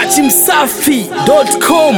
dachimsafi.com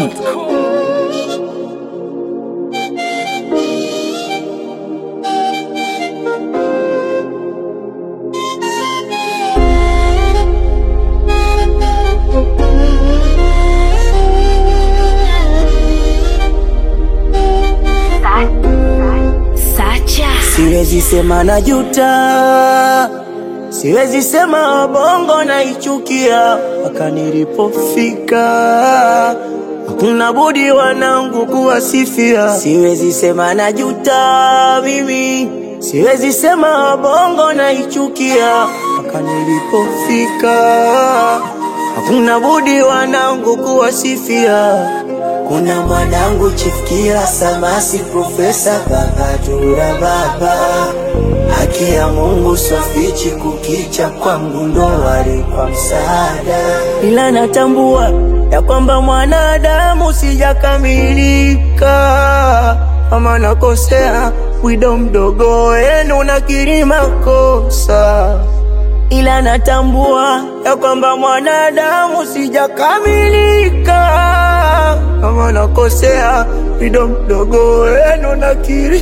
Sacha. Siwezi sema na juta, siwezi sema bongo naichukia mpaka nilipofika. Hakuna budi wanangu kuwasifia. Siwezi sema na juta mimi, siwezi sema bongo naichukia mpaka nilipofika. Hakuna budi wanangu kuwasifia. Kuna mwanangu chifikia samasi profesa bagatura baba haki ya Mungu swafichi kukicha kwangu ndo wali kwa msaada, ila natambua ya kwamba mwanadamu sijakamilika, kama nakosea wido mdogo wenu nakiri makosa ila natambua ya kwamba mwanadamu sijakamilika, kama nakosea wido mdogo wenu nakiri.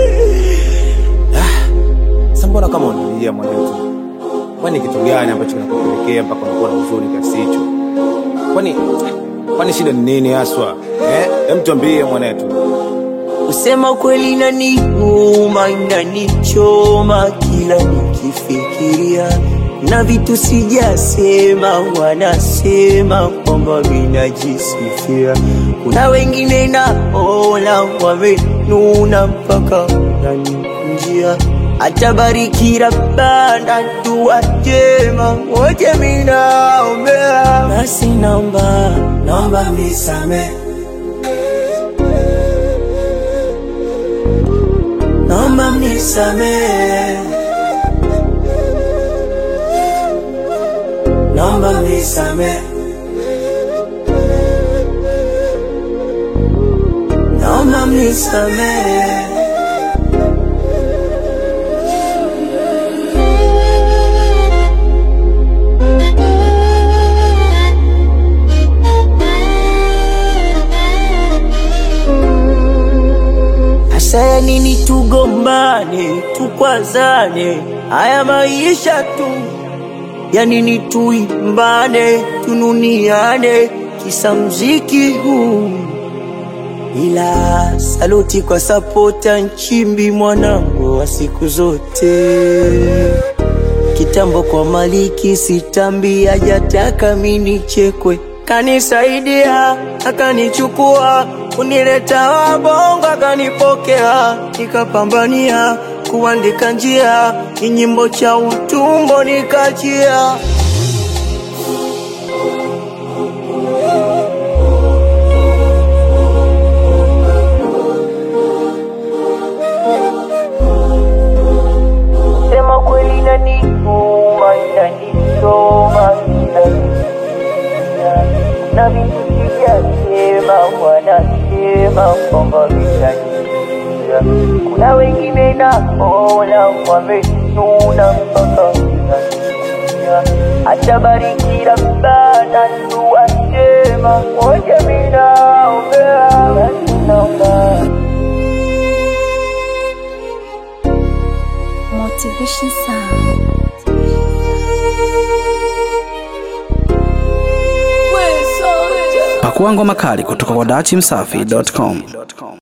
Sasa mbona kama unalia mwanetu? Kwani kitu gani ambacho kinakupelekea mpaka unakuwa na huzuni kiasi hicho? Kwani kwani shida ni nini haswa? Eh, hem tuambie mwanetu. Kusema kweli inaniuma, inanichoma kila nikifikiria, na vitu sijasema, wanasema kwamba vinajisifia. Kuna wengine naona wamenuna mpaka nanikunjia, atabariki Rabbana, dua njema wote minaombea, basi naomba naomba misamehe naomba mnisamehe, naomba mnisamehe, naomba mnisamehe. Hasa ya nini tugombane, tukwazane, haya maisha tu ya nini tuimbane, tununiane, kisa mziki huu. Ila saluti kwa sapota Nchimbi, mwanangu wa siku zote. Kitambo kwa Maliki sitambi, hajataka mini chekwe, kanisaidia akanichukua, kunileta wabongo akanipokea, nikapambania kuandika njia, kinyimbo cha utumbo nikachia. Sema kweli inaniuma, inanichoma, inaniumiza. na vitu sijasema, wanasema kwamba vitaniumiza. Kuna wengine naona wamenuna mpaka vinaniumiza. atabariki Rabbana, dua njema wote minaombea, basi naomba Motivation Sound. pakuangwa makali kutoka kwa dachimsafi.com